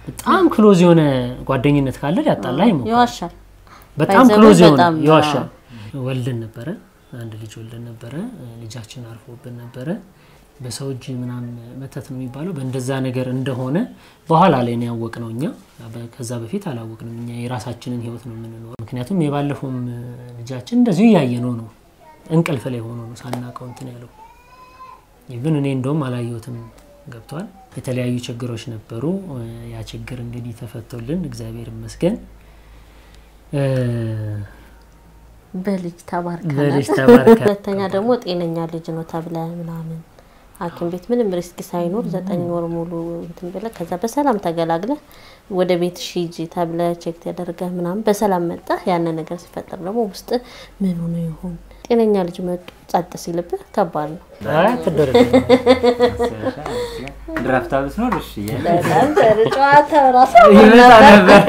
በጣም ክሎዝ የሆነ ጓደኝነት ካለ ሊያጣላ ይሞክራል። ይዋሻል። በጣም ባይዘው ክሎዝ የሆነ በጣም ይዋሻል። ወልደን ነበረ፣ አንድ ልጅ ወልደን ነበረ። ልጃችን አርፎብን ነበረ። በሰው እጅ ምናምን መተት ነው የሚባለው በእንደዛ ነገር እንደሆነ በኋላ ላይ ነው ያወቅነው እኛ። በ- ከዛ በፊት አላወቅንም እኛ የራሳችንን ህይወት ነው የምንኖረው። ምክንያቱም የባለፈውም ልጃችን እንደዚሁ እያየ ነው ነው እንቅልፍ ላይ ሆኖ ነው ሳናውቀው እንትን ያለው ኢቭን እኔ እንደውም አላየሁትም ገብቷል። የተለያዩ ችግሮች ነበሩ። ያ ችግር እንግዲህ ተፈቶልን እግዚአብሔር ይመስገን እ፣ በልጅ ተባርከናል። በልጅ ተባርከናል። ሁለተኛ ደግሞ ጤነኛ ልጅ ነው ተብለ ምናምን ሐኪም ቤት ምንም ሪስክ ሳይኖር ዘጠኝ ወር ሙሉ እንትን ብለህ ከዛ በሰላም ተገላግለህ ወደ ቤት ሂጂ ተብለ ቼክ ተደርገህ ምናምን በሰላም መጣህ። ያንን ነገር ሲፈጠር ደግሞ ውስጥ ምን ሆኖ ይሆን ጤነኛ ልጅ መጡ ጸጥ ሲልብህ ከባድ ነው። አይ አትደረግ ድራፍት ብትኖር እሺ እያለ በጣም ጨዋታ ራሱ ይመጣ ነበር።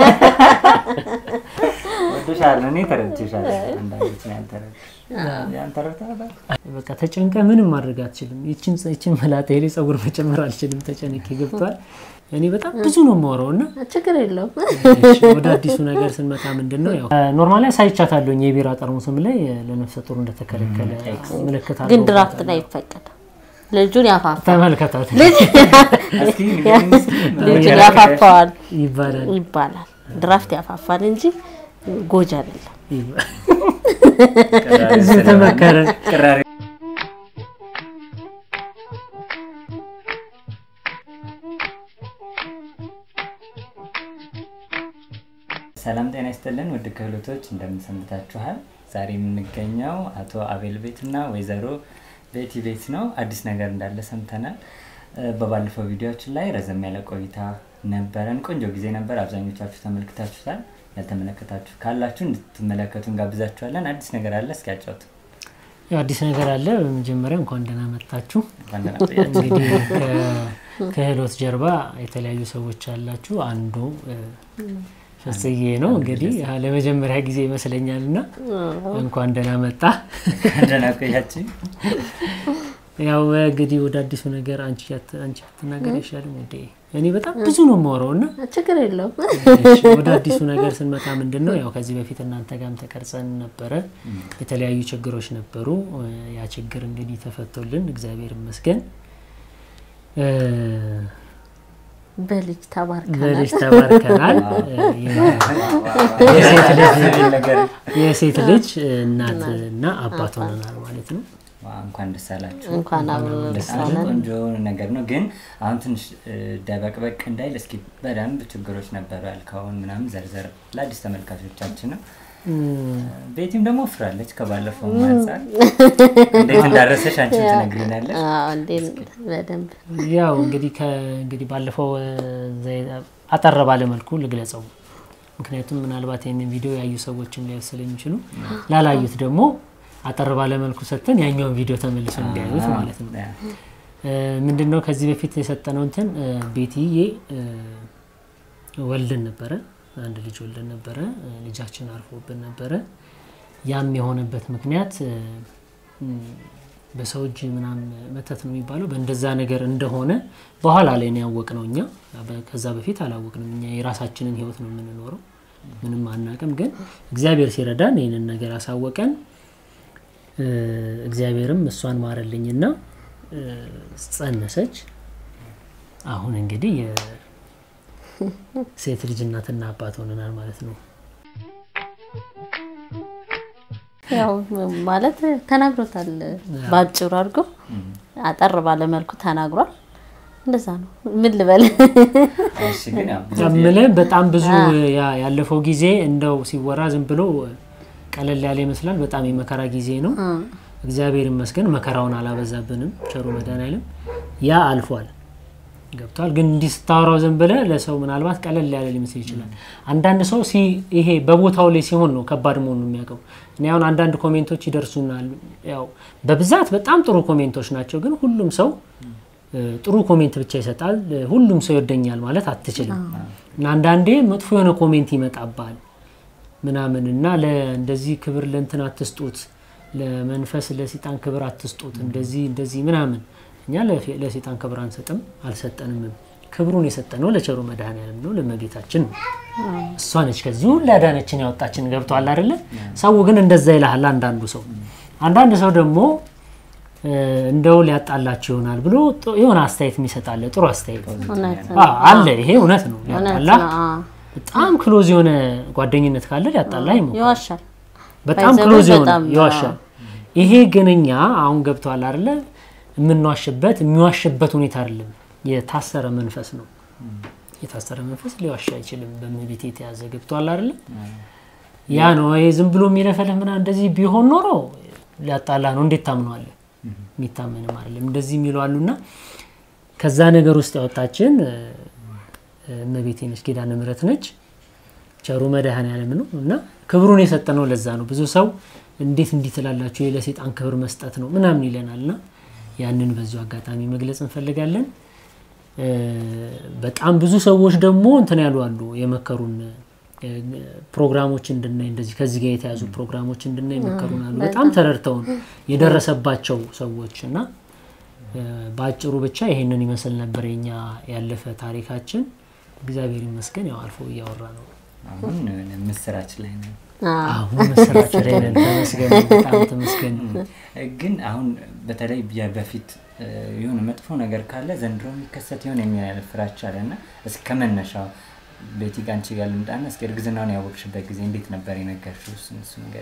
ወደሻለሁ። እኔ ተረድቼሻለሁ። አንዳንዶች ነው ያልተረዱ ያን ተረድተሃል? በቃ ተጨንቀ ምንም ማድረግ አትችልም። ይችን ይችን መላጣ ሄሌ ጸጉር መጨመር አልችልም። ተጨንቄ ገብቷል። እኔ በጣም ብዙ ነው የማወራው እና ችግር የለውም። እሺ፣ ወደ አዲሱ ነገር ስንመጣ ምንድን ነው ያው ኖርማሊ አሳይቻታለሁኝ የቢራ ጠርሙስም ላይ ለነፍሰ ጡር እንደተከለከለ ምልክት ግን አለው። ድራፍት ላይ ይፈቀድ ልጁን ያፋፋ ተመልከታት እስኪ ንገሪኝ እስኪ ምን ልጁን ነገር ያፋፋዋል ይባላል ይባላል። ድራፍት ያፋፋል እንጂ ጎጂ አይደለም። ይባላል። ቅራሬ እዚህ ስለሆነ ተመከረ። ቅራሬ ሰላም ጤና ይስጥልን ውድ ክህሎቶች እንደምንሰንብታችኋል። ዛሬ የምንገኘው አቶ አቤል ቤት እና ወይዘሮ ቤቲ ቤት ነው። አዲስ ነገር እንዳለ ሰምተናል። እ፣ በባለፈው ቪዲዮችን ላይ ረዘም ያለ ቆይታ ነበረን። ቆንጆ ጊዜ ነበር። አብዛኞቻችሁ ተመልክታችሁታል። ያልተመለከታችሁ ካላችሁ እንድትመለከቱ እንጋብዛችኋለን። አዲስ ነገር አለ። እስኪ ያጫውቱ። ያው አዲስ ነገር አለ። በመጀመሪያ እንኳን ደህና መጣችሁ። እንኳን ደህና ቆያችሁ። እንግዲህ ከ- ከህይወት ጀርባ የተለያዩ ሰዎች አላችሁ። አንዱ እ፣ ፍጽዬ ነው። እንግዲህ ያ ለመጀመሪያ ጊዜ ይመስለኛል እና እንኳን ደህና መጣ። እንኳን ደህና ቆያችሁ። ያው እንግዲህ ወደ አዲሱ ነገር አንቺ ያት- አንቺ ብትናገር አይሻልም? ወደ እኔ በጣም ብዙ ነው የማወራው እና ችግር የለውም። እሺ፣ ወደ አዲሱ ነገር ስንመጣ ምንድን ነው ያው ከዚህ በፊት እናንተ ጋርም ተቀርጸን ነበረ። የተለያዩ ችግሮች ነበሩ። ያ ችግር እንግዲህ ተፈቶልን እግዚአብሔር ይመስገን እ፣ በልጅ ተባርከናል። በልጅ ተባርከናል። የሴት ልጅ ነገር የሴት ልጅ እናት እና አባት ሆነናል ማለት ነው። ዋ፣ እንኳን ደስ አላችሁ። እንኳን አብሮ ደስ በጣም አለን። ቆንጆ ነገር ነው። ግን አሁን ትንሽ እ፣ ደበቅበቅ እንዳይል እስኪ በደንብ ችግሮች ነበሩ ያልከውን ምናምን ዘርዘር ለአዲስ ተመልካቾቻችን ነው። ቤቲም ደግሞ ወፍራለች ከባለፈው አንጻር እንዴት እንዳረሰሽ አንቺ ትነግሪናለሽ። አዎ፣ እንዴት በደንብ ያው እንግዲህ ከእንግዲህ ባለፈው እ፣ ዘይ- አጠር ባለ መልኩ ልግለጸው። ምክንያቱም ምናልባት ይህንን ቪዲዮ ያዩ ሰዎችም ሊያዩ ስለሚችሉ ላላዩት ደግሞ አጠር ባለ መልኩ ሰጥተን ያኛውን ቪዲዮ ተመልሰው እንዲያዩት ማለት ነው። ያ፣ እ፣ ምንድነው ከዚህ በፊት የሰጠነው እንትን እ፣ ቤትዬ እ፣ ወልደን ነበረ፣ አንድ ልጅ ወልደን ነበረ። እ፣ ልጃችን አርፎብን ነበረ። ያም የሆነበት ምክንያት እ፣ ም፣ በሰው እጅ ምናምን መተት ነው የሚባለው በእንደዛ ነገር እንደሆነ በኋላ ላይ ነው ያወቅነው እኛ። በ- ከዛ በፊት አላወቅንም። እኛ የራሳችንን ህይወት ነው የምንኖረው፣ ምንም አናቅም። ግን እግዚአብሔር ሲረዳን ይህንን ነገር አሳወቀን። እ፣ እግዚአብሔርም እሷን ማረልኝና እ፣ ጸነሰች። አሁን እንግዲህ የሴት ልጅ እናትና አባት ሆነናል ማለት ነው። ያው ማለት ተናግሮታል። በአጭሩ አድርጎ አጠር ባለ መልኩ ተናግሯል። እንደዛ ነው። ምን ልበል? እሺ፣ ግን ያው ብዙ ከምልህ በጣም ብዙ ያ- ያለፈው ጊዜ እንደው ሲወራ ዝም ብሎ ቀለል ያለ ይመስላል። በጣም የመከራ ጊዜ ነው። እግዚአብሔር ይመስገን መከራውን አላበዛብንም። ቸሩ መድኃኔዓለም ያ አልፏል። ገብቷል። ግን እንዲህ ስታወራው ዝም ብለህ ለሰው ምናልባት ቀለል ያለ ሊመስል ይችላል። አንዳንድ ሰው ሲ- ይሄ በቦታው ላይ ሲሆን ነው ከባድ መሆኑን የሚያውቀው። እኔ አሁን አንዳንድ ኮሜንቶች ይደርሱናል። ያው በብዛት በጣም ጥሩ ኮሜንቶች ናቸው። ግን ሁሉም ሰው እ፣ ጥሩ ኮሜንት ብቻ ይሰጣል። እ፣ ሁሉም ሰው ይወደኛል ማለት አትችልም። እና አንዳንዴ መጥፎ የሆነ ኮሜንት ይመጣባል ምናምን እና እንደዚህ ክብር ለእንትን አትስጡት፣ ለመንፈስ ለሴጣን ክብር አትስጡት፣ እንደዚህ እንደዚህ ምናምን። እኛ ለፌ- ለሴጣን ክብር አንሰጥም፣ አልሰጠንምም። ክብሩን የሰጠነው ለቸሩ መድኃኔዓለም ነው፣ ለእመቤታችን ነው። እሷ ነች ከዚህ ሁሉ ያዳነችን ያወጣችን። ገብቷል አይደለ? ሰው ግን እንደዛ ይልሃል። አንዳንዱ ሰው አንዳንድ ሰው ደግሞ እ፣ እንደው ሊያጣላችሁ ይሆናል ብሎ ጥ- የሆነ አስተያየት የሚሰጣለ ጥሩ አስተያየት እውነት ነው። አ- አለ። ይሄ እውነት ነው። እውነት ሊያጣላ ነው። አዎ። በጣም ክሎዝ የሆነ ጓደኝነት ካለ ሊያጣላ ይሞክራል። ይዋሻል። በጣም ባይዘዌ ክሎዝ የሆነ በጣም ይዋሻል። ይሄ ግን እኛ አሁን ገብተዋል አይደለ? የምንዋሽበት የሚዋሽበት ሁኔታ አይደለም፣ የታሰረ መንፈስ ነው። የታሰረ መንፈስ ሊዋሽ አይችልም። በእመቤት የተያዘ ገብተዋል አይደለ? ያ ነው ይሄ ዝም ብሎ የሚለፈልህ ምናምን እንደዚህ ቢሆን ኖሮ ሊያጣላ ነው። እንዴት ታምነዋለህ? የሚታመንም አይደለም። እንደዚህ የሚሉ አሉና ከዛ ነገር ውስጥ ያወጣችን እ፣ እመቤቴ ነች፣ ኪዳነ ምሕረት ነች። ቸሩ መድኃኔዓለም ነው እና ክብሩን የሰጠነው ለዛ ነው። ብዙ ሰው እንዴት እንዲህ ትላላችሁ ይህ ለሴጣን ክብር መስጠት ነው ምናምን ይለናል እና ያንን በዚሁ አጋጣሚ መግለጽ እንፈልጋለን። እ፣ በጣም ብዙ ሰዎች ደግሞ እንትን ያሉ አሉ የመከሩን እ፣ ፕሮግራሞች እንድናይ እንደዚህ ከዚህ ጋር የተያዙ ፕሮግራሞች እንድናይ የመከሩን አሉ። በጣም ተረድተውን የደረሰባቸው ሰዎች እና እ፣ በአጭሩ ብቻ ይሄንን ይመስል ነበር የኛ ያለፈ ታሪካችን። እግዚአብሔር ይመስገን ያው አልፎ እያወራ ነው። አሁን ምስራች ላይ ነው። አዎ። አሁን መሰራች ላይ ነን። ተመስገን ነው፣ በጣም ተመስገን ነው። ግን አሁን በተለይ የ- በፊት እ፣ የሆነ መጥፎ ነገር ካለ ዘንድሮ የሚከሰት ይሆን የሚል አይነት ፍራቻ አለ እና እስከ መነሻው ቤቲ ጋር አንቺ ጋር ልምጣና እስኪ እርግዝናውን ያወቅሽበት ጊዜ እንዴት ነበር የነገርሽው? እሱን እሱ ነገር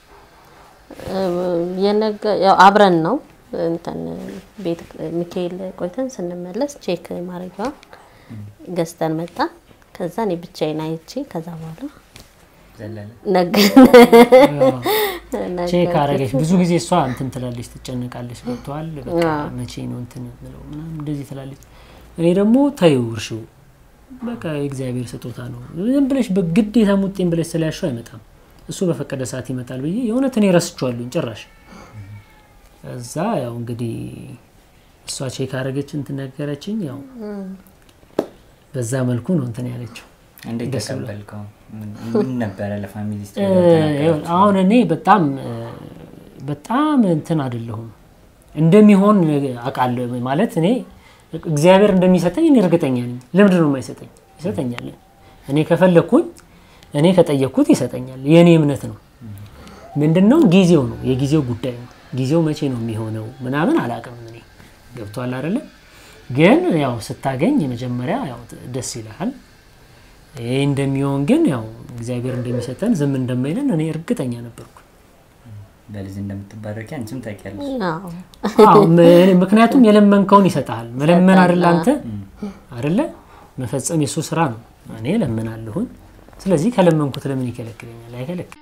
የነገ ያው አብረን ነው እንትን ቤት ሚካኤል ቆይተን ስንመለስ ቼክ ማድረጊያዋን ገዝተን መጣን። ከዛ እኔ ብቻዬን አይቼ ከዛ በኋላ ዘለለ ነገ ቼክ አረገች። ብዙ ጊዜ እሷ እንትን ትላለች፣ ትጨነቃለች። ገብተዋል በቃ መቼ ነው እንትን ምለው ምናምን እንደዚህ ትላለች። እኔ ደግሞ ተይው እርሺው በቃ የእግዚአብሔር ስጦታ ነው። ዝም ብለሽ በግዴታ ሙጤን ብለሽ ስለያሸው አይመጣም። እሱ በፈቀደ ሰዓት ይመጣል ብዬ የእውነት እኔ ረስቼዋለሁኝ ጭራሽ። እዛ ያው እንግዲህ እሷ ቼክ አረገች እንትን ነገረችኝ። ያው በዛ መልኩ ነው እንትን ያለችው። እንዴት ደስ ብሏል። ተቀበልከው? ምን- ምን ነበረ ለፋሚሊ ስ ይኸውልህ፣ አሁን እኔ በጣም እ፣ በጣም እንትን አይደለሁም እንደሚሆን አውቃለሁ። ማለት እኔ እግዚአብሔር እንደሚሰጠኝ እኔ እርግጠኛ ነኝ። ለምንድን ነው የማይሰጠኝ? ይሰጠኛል። እኔ ከፈለግኩኝ እኔ ከጠየቅኩት ይሰጠኛል። የእኔ እምነት ነው። ምንድን ነው ጊዜው ነው የጊዜው ጉዳይ ነው። ጊዜው መቼ ነው የሚሆነው ምናምን አላውቅም። እኔ ገብቷል አይደለ? ግን ያው ስታገኝ የመጀመሪያ ያው ደስ ይልሃል። ይህ እንደሚሆን ግን ያው እግዚአብሔር እንደሚሰጠን ዝም እንደማይለን እኔ እርግጠኛ ነበርኩ። በልጅ እንደምትባረኪ አንቺም ታውቂያለሽ። አዎ አዎ፣ ም- ምክንያቱም የለመንከውን ይሰጥሃል። መለመን አይደለ አንተ አይደለ መፈጸም የሱ ስራ ነው። እኔ ለምናለሁኝ። ስለዚህ ከለመንኩት ለምን ይከለክለኛል? አይከለክል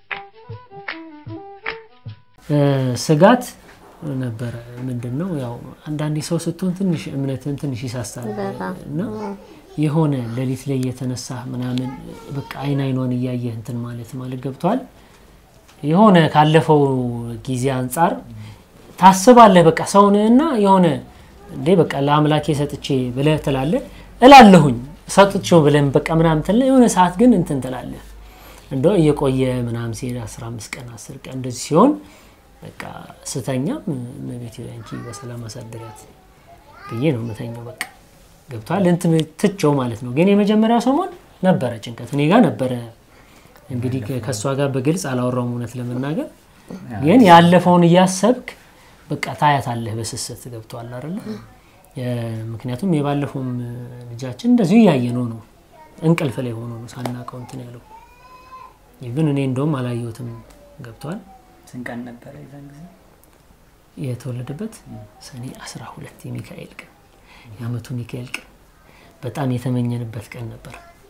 እ፣ ስጋት ነበረ። ምንድን ነው ያው አንዳንዴ ሰው ስትሆን ትንሽ እምነትን ትንሽ ይሳሳል እና የሆነ ሌሊት ላይ የተነሳ ምናምን በቃ አይን አይኗን እያየህ እንትን ማለት ማለት ገብቷል። የሆነ ካለፈው ጊዜ አንጻር ታስባለህ። በቃ ሰውንና የሆነ እንዴ በቃ ለአምላኬ ሰጥቼ ብለህ ትላለህ እላለሁኝ ሰጥቼው ብለን በቃ ምናምን ትላለህ። የሆነ ሰዓት ግን እንትን ትላለህ እንደው እየቆየ ምናምን ሲሄድ 15 ቀን 10 ቀን እንደዚህ ሲሆን በቃ ስተኛም እመቤቴ ሆይ አንቺ በሰላም አሳድሪያት ብዬ ነው የምተኛው። በቃ ገብቷል እንትን ትቼው ማለት ነው። ግን የመጀመሪያው ሰሞን ነበረ ጭንቀት እኔ ጋር ነበረ። እንግዲህ ከእሷ ጋር በግልጽ አላወራውም እውነት ለመናገር ግን ያለፈውን እያሰብክ በቃ ታያታለህ በስስት ገብቷል አይደለ? የ- ምክንያቱም የባለፈውም ልጃችን እንደዚሁ እያየነው ነው እንቅልፍ ላይ ሆኖ ነው ሳናውቀው እንትን ያለው ግን እኔ እንደውም አላየሁትም ገብቷል ስንት ቀን ነበረ የዛን ጊዜ? የተወለደበት ሰኔ 12 የሚካኤል ቀን የአመቱ ሚካኤል ቀን በጣም የተመኘንበት ቀን ነበር።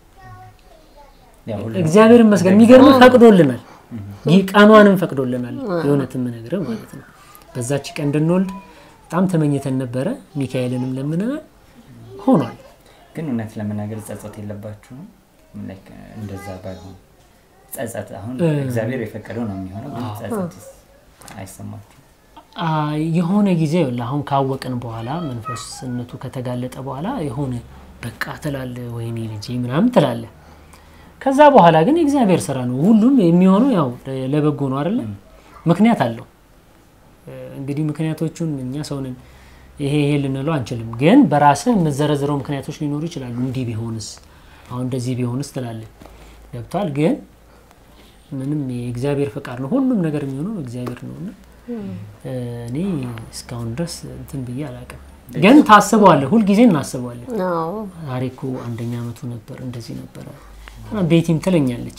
ያው ሁሉም እግዚአብሔር ይመስገን የሚገርም ፈቅዶልናል። ይህ ቀኗንም ፈቅዶልናል። የእውነት የምነግርህ ማለት ነው። በዛች ቀን እንድንወልድ በጣም ተመኝተን ነበረ። ሚካኤልንም ለምነናል፣ ሆኗል። ግን እውነት ለመናገር ጸጸት የለባችሁም? Like, እንደዛ ባይሆን ጸጸት አሁን እግዚአብሔር የፈቀደው ነው የሚሆነው። ግን ጸጸት አይሰማችሁም? አ፣ የሆነ ጊዜ ይኸውልህ አሁን ካወቅን በኋላ መንፈስነቱ ከተጋለጠ በኋላ የሆነ በቃ ትላለህ፣ ወይኔ ልጄ ምናምን ትላለህ። ከዛ በኋላ ግን የእግዚአብሔር ስራ ነው። ሁሉም የሚሆነው ያው ለበጎ ነው አይደለ? ምክንያት አለው። እ፣ እንግዲህ ምክንያቶቹን እኛ ሰውንን ይሄ ይሄ ልንለው አንችልም። ግን በራስህ የምዘረዝረው ምክንያቶች ሊኖሩ ይችላሉ። እንዲህ ቢሆንስ፣ አሁን እንደዚህ ቢሆንስ ትላለህ። ገብቷል። ግን ምንም የእግዚአብሔር ፈቃድ ነው። ሁሉም ነገር የሚሆነው እግዚአብሔር ነው እና እኔ እስካሁን ድረስ እንትን ብዬ አላውቅም። ግን ታስበዋለህ፣ ሁልጊዜ እናስበዋለን። አዎ ዛሬ እኮ አንደኛ አመቱ ነበር፣ እንደዚህ ነበረ። ቤቲም ትለኛለች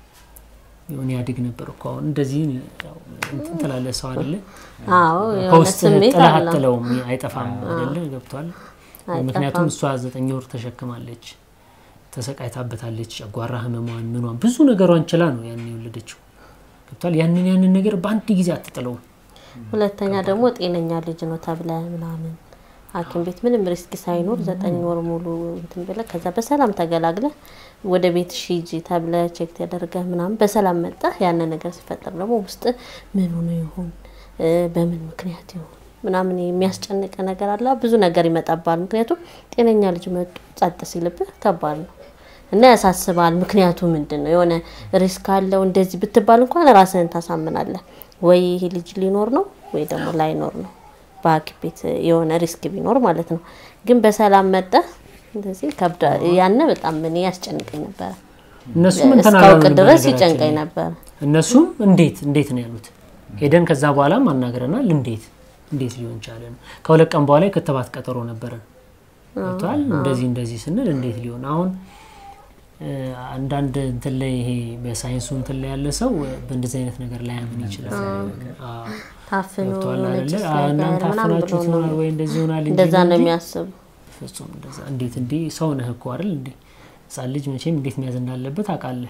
የሆነ ያድግ ነበር እኮ አሁን እንደዚህ ያው እንትን ትላለህ። ሰው አይደለ አዎ የሆነ ከውስጥ ስሜት ጥለህ አለው። አትለውም፣ አይጠፋም አይደለ? ገብቷል። ምክንያቱም እሷ ዘጠኝ ወር ተሸክማለች፣ ተሰቃይታበታለች። ጨጓራ ህመሟን ምኗን ብዙ ነገሯን ችላ ነው ያን የወለደችው። ገብቷል። ያንን ያንን ነገር በአንድ ጊዜ አትጥለውም። ሁለተኛ ደግሞ ጤነኛ ልጅ ነው ተብለ ምናምን ሐኪም ቤት ምንም ሪስክ ሳይኖር ዘጠኝ ወር ሙሉ እንትን ብለህ ከዛ በሰላም ተገላግለህ ወደ ቤት ሂጂ ተብለ ቼክ ተደርገህ ምናምን በሰላም መጣህ። ያንን ነገር ሲፈጠር ደግሞ ውስጥ ምን ሆኖ ይሆን እ በምን ምክንያት ይሆን ምናምን የሚያስጨንቅ ነገር አለ። ብዙ ነገር ይመጣባል። ምክንያቱም ጤነኛ ልጅ መጡ ጸጥ ሲልብህ ከባድ ነው እና ያሳስባል። ምክንያቱ ምንድን ነው? የሆነ ሪስክ አለው እንደዚህ ብትባል እንኳን ራስህን ታሳምናለህ። ወይ ይሄ ልጅ ሊኖር ነው ወይ ደግሞ ላይኖር ነው በሐኪም ቤት የሆነ ሪስክ ቢኖር ማለት ነው። ግን በሰላም መጠህ እንደዚህ ከብዳ ያነ በጣም እኔ ያስጨንቀኝ ነበረ። እነሱም እንትን እስካውቅ አላሉንም ድረስ በነገራችን ይጨንቀኝ ላይ። ነበረ። እነሱም እንዴት እንዴት ነው ያሉት። ሄደን ከዛ በኋላም አናግረናል። እንዴት እንዴት ሊሆን ቻለ ነው። ከሁለት ቀን በኋላ የክትባት ቀጠሮ ነበረን። ገብቶሃል። እንደዚህ እንደዚህ ስንል እንዴት ሊሆን አሁን እ፣ አንዳንድ እንትን ላይ ይሄ በሳይንሱ እንትን ላይ ያለ ሰው በእንደዚህ አይነት ነገር ላይ ያምን ይችላል። አዎ፣ ታፍኖ ገብቶሃል የሆነ አይደለ? ጭስ አዎ፣ ነገር እናንተ ምናምን ብሎ አፍናችሁት ነው ይሆናል ወይ እንደዚህ ይሆናል እንጂ እንደዛ ነው እንጂ የሚያስቡ። ፍጹም እንደዛ እንዴት እንዴ ሰው ነህ እኮ አይደል እንዴ ህጻን ልጅ መቼም እንዴት መያዝ እንዳለበት አውቃለህ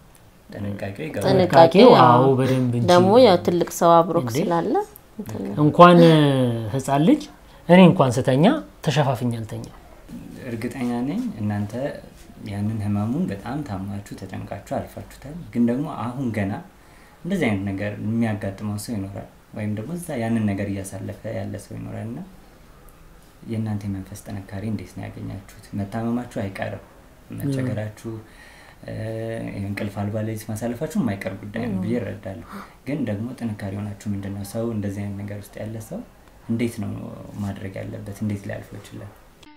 ጥንቃቄው ይገባል። ጥንቃቄው አዎ አዎ። በደንብ እንጂ ደግሞ ያው ትልቅ ሰው አብሮክ እንዴ? ስላለ እንትን ነው። እንኳን ህጻን ልጅ እኔ እንኳን ስተኛ ተሸፋፍኝ አልተኛ እርግጠኛ ነኝ እናንተ ያንን ህመሙን በጣም ታማችሁ ተጨንቃችሁ አልፋችሁታል። ግን ደግሞ አሁን ገና እንደዚህ አይነት ነገር የሚያጋጥመው ሰው ይኖራል፣ ወይም ደግሞ እዛ ያንን ነገር እያሳለፈ ያለ ሰው ይኖራል እና የእናንተ የመንፈስ ጥንካሬ እንዴት ነው ያገኛችሁት? መታመማችሁ አይቀርም፣ መቸገራችሁ፣ እ፣ እንቅልፍ አልባ ሌሊት ማሳለፋችሁ የማይቀር ጉዳይ ነው ብዬ እረዳለሁ። ግን ደግሞ ጥንካሬ ሆናችሁ ምንድን ነው ሰው እንደዚህ አይነት ነገር ውስጥ ያለ ሰው እንዴት ነው ማድረግ ያለበት? እንዴት ሊያልፈው ይችላል?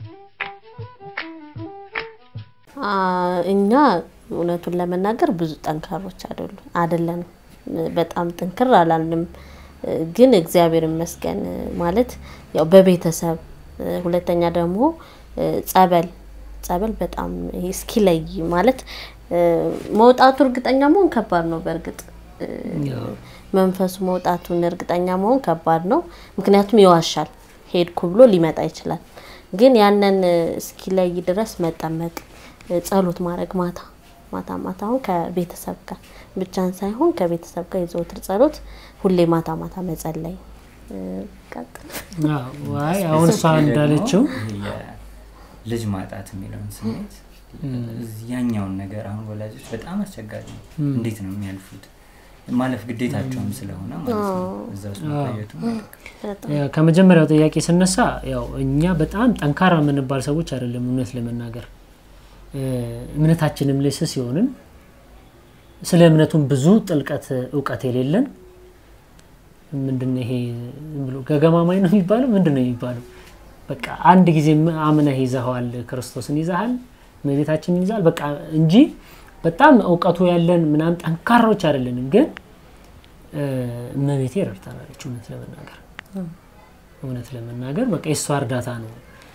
አ፣ እኛ እውነቱን ለመናገር ብዙ ጠንካሮች አይደሉ አይደለንም። በጣም ጥንክር አላልንም። ግን እግዚአብሔር ይመስገን ማለት ያው በቤተሰብ ሁለተኛ ደግሞ ጸበል ጸበል በጣም ይሄ እስኪለይ ማለት መውጣቱ እርግጠኛ መሆን ከባድ ነው። በእርግጥ መንፈሱ መውጣቱን እርግጠኛ መሆን ከባድ ነው። ምክንያቱም ይዋሻል። ሄድኩ ብሎ ሊመጣ ይችላል። ግን ያንን እስኪለይ ድረስ መጠመቅ፣ ጸሎት ማድረግ ማታ ማታ ማታ አሁን ከቤተሰብ ጋር ብቻን ሳይሆን ከቤተሰብ ጋር የዘወትር ጸሎት ሁሌ ማታ ማታ መጸለይ ቀጥል። አይ አሁን እሷ እንዳለችው ልጅ ማጣት የሚለውን ስሜት ያኛውን ነገር አሁን ወላጆች በጣም አስቸጋሪ ነው። እንዴት ነው የሚያልፉት? ማለፍ ግዴታቸውም ስለሆነ ማለት ነው። እዛ ውስጥ መቆየቱ ከመጀመሪያው ጥያቄ ስነሳ ያው እኛ በጣም ጠንካራ የምንባል ሰዎች አይደለም። እውነት ለመናገር እምነታችንም ላይ ስስ ሲሆንን ስለ እምነቱም ብዙ ጥልቀት እውቀት የሌለን ምንድነው ይሄ ብሎ ገገማማኝ ነው የሚባለው ምንድን ነው የሚባለው? በቃ አንድ ጊዜ አምነህ ይዘኸዋል፣ ክርስቶስን ይዘሃል፣ እመቤታችንን ይዘሃል በቃ እንጂ በጣም እውቀቱ ያለን ምናምን ጠንካራዎች አይደለንም። ግን እመቤቴ ረድታናለች። እውነት ለመናገር እውነት ለመናገር በቃ የእሷ እርዳታ ነው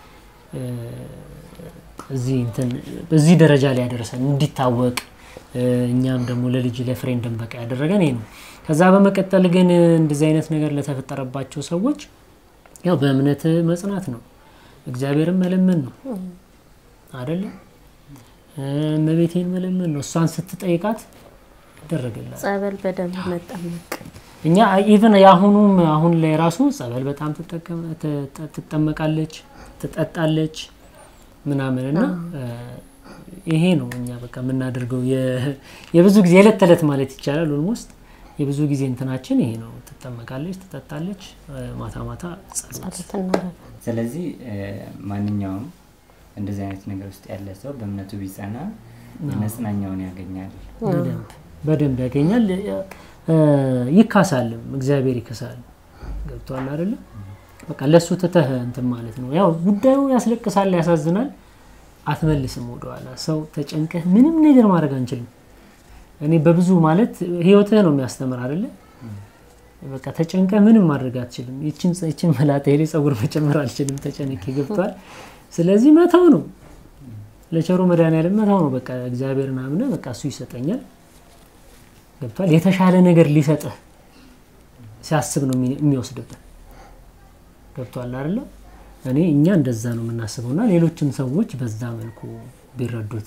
እዚህ እንትን እዚህ ደረጃ ላይ ያደረሰን እንዲታወቅ እኛም ደግሞ ለልጅ ለፍሬ እንድንበቃ ያደረገን ይሄ ነው። ከዛ በመቀጠል ግን እንደዚህ አይነት ነገር ለተፈጠረባቸው ሰዎች ያው በእምነት መጽናት ነው፣ እግዚአብሔርን መለመን ነው አይደለ? እመቤቴን መለመን ነው። እሷን ስትጠይቃት ይደረግላል። ጸበል በደንብ መጠመቅ እኛ ኢቨን የአሁኑም አሁን ላይ ራሱ ጸበል በጣም ትጠመቃለች፣ ትጠጣለች ምናምን እና ይሄ ነው እኛ በቃ የምናደርገው የብዙ ጊዜ የዕለት ተዕለት ማለት ይቻላል ኦልሞስት የብዙ ጊዜ እንትናችን ይሄ ነው። ትጠመቃለች፣ ትጠጣለች፣ ማታ ማታ ጸሎት። ስለዚህ ማንኛውም እንደዚህ አይነት ነገር ውስጥ ያለ ሰው በእምነቱ ቢጸና መጽናኛውን ያገኛል። በደንብ ያገኛል፣ ይካሳልም። እግዚአብሔር ይክሳል። ገብቷል አይደለም? በቃ ለሱ ትተህ እንትን ማለት ነው። ያው ጉዳዩ ያስለቅሳል፣ ያሳዝናል። አትመልስም ወደኋላ። ሰው ተጨንቀህ ምንም ነገር ማድረግ አንችልም። እኔ በብዙ ማለት ህይወትህ ነው የሚያስተምር አይደለ? በቃ ተጨንቀህ ምንም ማድረግ አትችልም። ይችን ይችን መላጣ ላይ ጸጉር መጨመር አልችልም፣ ተጨንቄ ገብቷል። ስለዚህ መተው ነው ለቸሩ መድኃኒዓለም መተው ነው። በቃ እግዚአብሔርን አምነህ በቃ እሱ ይሰጠኛል ገብቷል። የተሻለ ነገር ሊሰጥህ ሲያስብ ነው የሚወስድብህ። ገብቷል አይደለ? እኔ እኛ እንደዛ ነው የምናስበው እና ሌሎችም ሰዎች በዛ መልኩ ቢረዱት።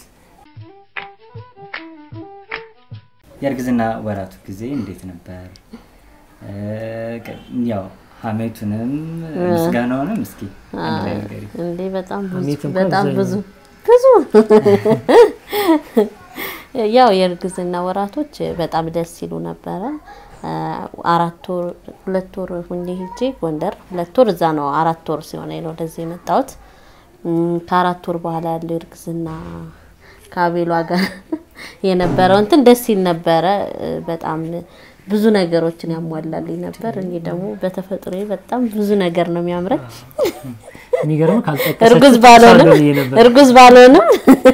የእርግዝና ወራቱ ጊዜ እንዴት ነበር? ያው ሀሜቱንም ምስጋናውንም እስኪ አንድ ላይ ንገሪኝ። እንዴ በጣም ብዙ ሀሜት እንኳን በጣም ብዙ ብዙ ብዙ ያው የእርግዝና ወራቶች በጣም ደስ ይሉ ነበረ። አራት ወር ሁለት ወር ሁኜ ሄጄ ጎንደር ሁለት ወር እዛ ነው አራት ወር ሲሆነ ነው ወደዚህ የመጣሁት። እም፣ ከአራት ወር በኋላ ያለው እርግዝና ከአቤሏ ጋር የነበረው እንትን ደስ ይል ነበረ። በጣም ብዙ ነገሮችን ያሟላልኝ ነበር። እኔ ደግሞ በተፈጥሮ በጣም ብዙ ነገር ነው የሚያምረኝ። የሚገርም ካልጠቀሰች እርጉዝ ባልሆንም ሳለሁ ብዬ ነበር። እርጉዝ ባልሆንም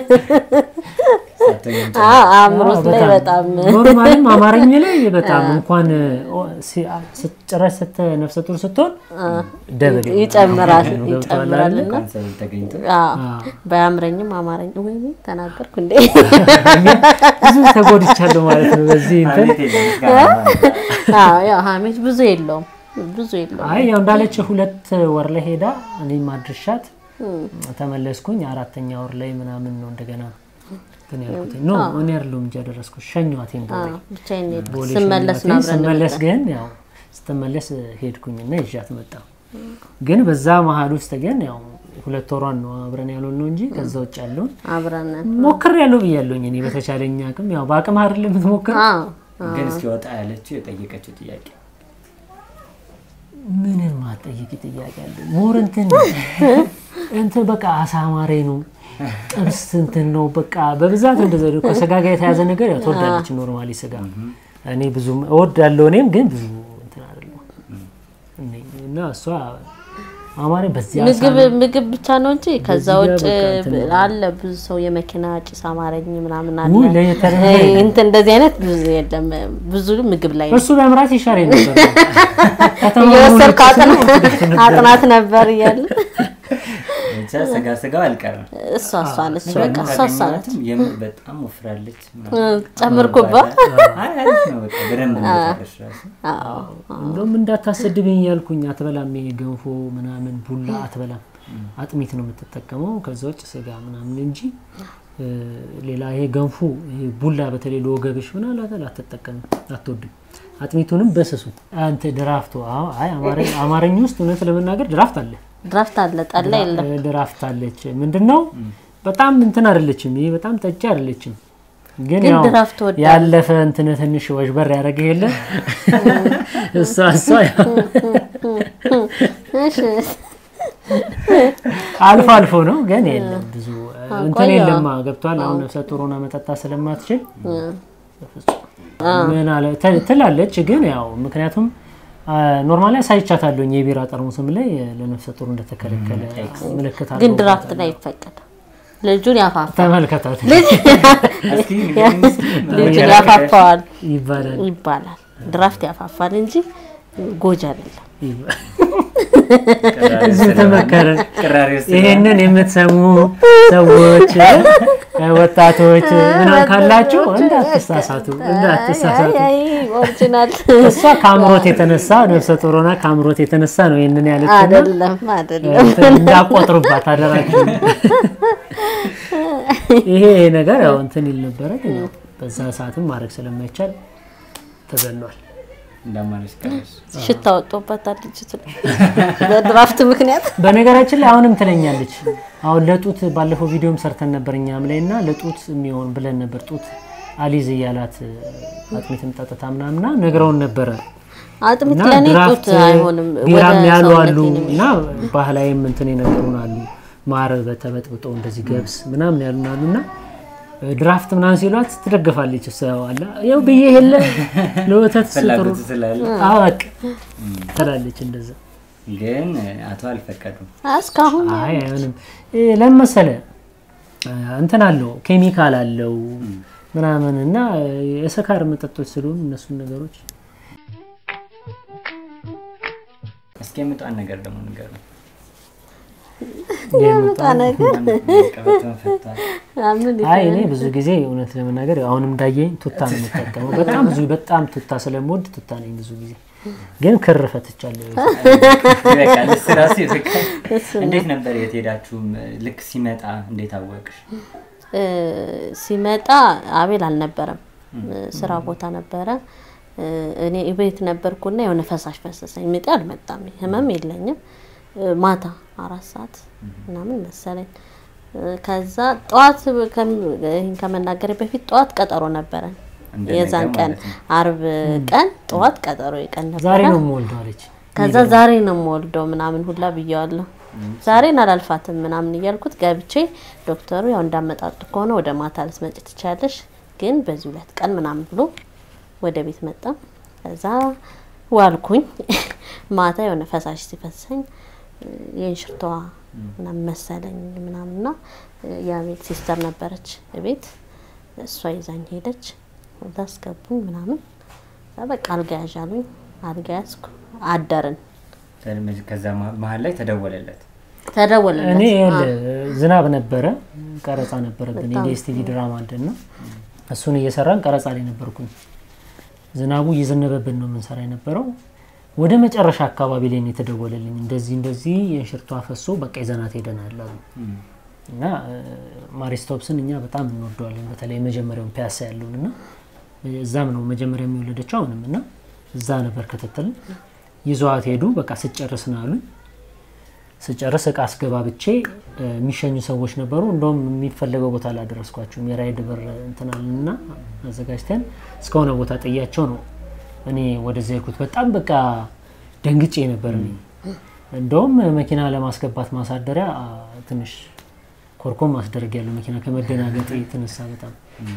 ሳትሆኚም አዎ፣ አእምሮት ላይ በጣም ኖርማልም አማርኛ ላይ በጣም እንኳን ጭራሽ ስተ ነፍሰ ጡር ስትሆን ደብል ይጨምራል ነው ገብቶሃል ይጨምራል አይደለ? እና ካንሰር ተገኝቶ አዎ፣ ባያምረኝም አማረኝ ወይ ተናገርኩ እንዴ ብዙ ተጎድቻለሁ ማለት ነው በዚህ እንትን ሀሜት የለም ምስጋና ነው። አዎ ያው ሀሜት ብዙ የለውም ብዙ የለውም አይ ያው እንዳለች ሁለት ወር ላይ ሄዳ እኔም አድርሻት ተመለስኩኝ። አራተኛ ወር ላይ ምናምን ነው እንደገና እንትን ያልኩት። ኖ እኔ አይደለሁም እንጂ ያደረስኩት ሸኟቴን ቦሌ አዎ፣ ብቻዬን ሄድኩ። ቦሌ ስመለስ ሸኟቴን። ነው አብረን ስመለስ የመጣን። ግን ያው ስትመለስ ሄድኩኝና ይዣት መጣ። ግን በዛ መሀል ውስጥ ግን ያው ሁለት ወሯን ነው አብረን ያልሆን ነው እንጂ ከዛ ውጭ ያለውን አብረን ሞክር ያለው ብያለሁኝ እኔ በተቻለኝ አቅም ያው በአቅም አይደለም የምትሞክር አዎ ግን እስኪ ወጣ ያለችው የጠየቀችው ጥያቄ ምንም ማጠየቅ ጥያቄ አለ ሞር እንትን እንትን በቃ አሳማሬ ነው ጥብስ እንትን ነው በቃ በብዛት እንደዛ ነው። ከስጋ ጋር የተያዘ ነገር ያው ትወዳለች ኖርማሊ ስጋ እኔ ብዙም እወዳለሁ እኔም ግን ብዙ እንትን አይደለም እና እሷ አማሬ በዚህ ምግብ ምግብ ብቻ ነው እንጂ ከዛ በዚህ ውጭ ጋር በቃ እንትን አለ ብዙ ሰው የመኪና ጭስ አማረኝ ምናምን አለ ውይ ለየት ያለ ነገር ይሄ እንትን እንደዚህ አይነት ብዙ የለም ብዙ ምግብ ላይ ነው እሱ በምራት ይሻል ነበር ከተማ እየወሰድኩ ሆኖ አጥና- ትምህርት ነበር። አጥናት ነበር እያለ ብቻ ስጋ ስጋው አልቀረም። እሷ እሷ ነች በቃ እሷ እሷ ነች ካገኘኋትም የምር በጣም ወፍራለች። ጨምርኩባ አይ አሪፍ ነው በቃ በደንብ ነው የሰራሽ ራሱ። አዎ እንደውም እንዳታሰድብኝ ያልኩኝ አትበላም፣ ይሄ ገንፎ ምናምን ቡላ አትበላም፣ አጥሚት ነው የምትጠቀመው ከዛ ውጭ ስጋ ምናምን እንጂ እ፣ ሌላ ይሄ ገንፎ ይሄ ቡላ በተለይ ለወገብሽ ምናምን አትል አትጠቀምም፣ አትወድም። አጥሚቱንም በስሱ አንተ ድራፍቱ አዎ፣ አይ አማርኛ አማርኛ ውስጥ እውነት ለመናገር ድራፍት አለ ድራፍት አለ ጠላ የለም እ፣ ድራፍት አለች። ምንድነው በጣም እንትን አይደለችም፣ ይሄ በጣም ጠጪ አይደለችም። ግን ግን ያው ድራፍት ወዳለሁ። ያለፈ እንትን ትንሽ ወዥበር ያደረገ የለ እሷ እሷ ያው እሺ አልፎ አልፎ ነው ግን የለም ብዙ እንትን ቆየዋ። የለማ ገብቷል። አሁን ነፍሰ ጡር ሆና መጠጣት ስለማትችል ምን አለ ተ- ትላለች። ግን ያው ምክንያቱም ኖርማሊ አሳይቻታለሁኝ የቢራ ጠርሙስም ላይ ለነፍሰ ጡር እንደተከለከለ ምልክት ግን አለው። ድራፍት ላይ ይፈቀዳል ልጁን ያፋፋል ተመልከታት እስኪ ንገሪኝ እስኪ ልጁን ያፋፋዋል ይባላል ይባላል ድራፍት ያፋፋል እንጂ ጎጂ አይደለም ይባላል። ቅራሬ እዚህ ውስጥ ተመከረ። ቅራሬ ውስጥ ይሄንን የምትሰሙ ሰዎች ወጣቶች ምናምን ካላችሁ እንዳትሳሳቱ እንዳትሳሳቱ። አይ ኦሪጂናል እሷ ከአምሮት የተነሳ ነፍሰ ጡር ሆና ከአምሮት የተነሳ ነው ይህንን ያለችው። አይደለም አይደለም እንትን እንዳቆጥሩባት አደራችሁ። ይሄ ነገር ያው እንትን ይል ነበረ፣ ግን ያው በዛ ሰዓትም ማድረግ ስለማይቻል ተዘሏል። እንዳማረች ቀረሽ። ሽታ ወጥቶበታል ልጅቱ ላይ በድራፍት ምክንያት በነገራችን ላይ አሁንም ትለኛለች። አሁን ለጡት ባለፈው ቪዲዮም ሰርተን ነበር እኛም ላይ እና ለጡት የሚሆን ብለን ነበር ጡት አሊዝ እያላት አጥሚትም ጠጥታ ምናምና ነግረውን ነበረ አጥሚት እና ለእኔ ድራፍት ጡት አይሆንም ቢራም ወደ ያሉ አሉ ሰውነቴ ነው እና ባህላዊም እንትን የነገሩን አሉ ማር በተበጥብጦ እንደዚህ ገብስ ምናምን ያሉን አሉ እና ድራፍት ምናምን ሲሏት ትደግፋለች። እሷ ያው አላ ያው ብዬ የለ ለወተት ስጥሩ ፍላጎቱ ስላለ አወቅ ትላለች እንደዛ ግን አቶ አልፈቀዱም። እስካሁን አይ አይሆንም። እ፣ ለምን መሰለህ እ፣ እንትን አለው ኬሚካል አለው ምናምን እና እ፣ የስካር መጠጦች ስለሆኑ እነሱን ነገሮች እስኪ የምጧን ነገር ደግሞ ንገሩ። የምጣ ነገር ቀበቶን ፈቷል። ምን አይ እኔ ብዙ ጊዜ እውነት ለመናገር አሁንም እንዳየኝ ቱታ ነው የምጠቀመው። በጣም ብዙ በጣም ቱታ ስለምወድ ቱታ ነኝ ብዙ ጊዜ ግን ክር ፈትቻለሁ። ይበቃል። እሱ ራሱ ይበቃል። እንዴት ነበር የት ሄዳችሁም? ልክ ሲመጣ እንዴት አወቅሽ? እ፣ ሲመጣ አቤል አልነበረም፣ ስራ ቦታ ነበረ። እ፣ እኔ ቤት ነበርኩና የሆነ ፈሳሽ ፈሰሰኝ። ምጤ አልመጣም፣ ህመም የለኝም። እ፣ ማታ አራት ሰዓት ምናምን መሰለኝ። እ፣ ከዛ ጠዋት ከም- ይህን ከመናገር በፊት ጠዋት ቀጠሮ ነበረን። እንደ የዛን ነገ ቀን ማለት ነው። አርብ ቀን ጠዋት ቀጠሮ ቀን ነበረ። ዛሬ ነው የምወልደው አለች። ከዛ ዛሬ ነው የምወልደው ምናምን ሁላ ብየዋለሁ። ዛሬን አላልፋትም ምናምን እያልኩት ገብቼ ዶክተሩ ያው እንዳመጣጡ ከሆነ ወደ ማታ ልትመጪ ትችያለሽ፣ ግን በዚህ ሁለት ቀን ምናምን ብሎ ወደ ቤት መጣ። ከዛ ዋልኩኝ። ማታ የሆነ ፈሳሽ ሲፈሰኝ የእንሽርቷ ምናምን መሰለኝ ምናምንና የቤት ሲስተር ነበረች ቤት እሷ ይዛኝ ሄደች። ወደ አስገቡኝ ምናምን ከዛ በቃ አልጋ ያዥ አሉኝ። አልጋ ያዝኩ አደርን። ከዛ መሀል ላይ ተደወለለት። ተደወለለት እኔ ይኸውልህ ዝናብ ነበረ፣ ቀረጻ ነበረብን የዲኤስቲቪ ድራማ አለን እና እሱን እየሰራን ቀረጻ ላይ ነበርኩኝ። ዝናቡ እየዘነበብን ነው የምንሰራ የነበረው። ወደ መጨረሻ አካባቢ ላይ ነው የተደወለልኝ። እንደዚህ እንደዚህ የእንሽርቷ ፈሶ በቃ ይዘናት ሄደናል አሉ እና ማሪስቶፕስን እኛ በጣም እንወደዋለን። በተለይ የመጀመሪያውን ፒያሳ ያለውን እና እዛም ነው መጀመሪያ የሚወለደችው አሁንም እና እዛ ነበር ክትትልን ይዘዋት ሄዱ። በቃ ስጨርስ ነው አሉኝ። ስጨርስ እቃ አስገባብቼ የሚሸኙ ሰዎች ነበሩ። እንደውም የሚፈለገው ቦታ ላደረስኳቸውም የራይድ ብር እንትናልና አዘጋጅተን እስከሆነ ቦታ ጥያቸው ነው እኔ ወደዚያ የሄድኩት። በጣም በቃ ደንግጬ ነበር እኔ እንደውም መኪና ለማስገባት ማሳደሪያ ትንሽ ኮርኮም ማስደረግ ያለው መኪና ከመደናገጥ የተነሳ በጣም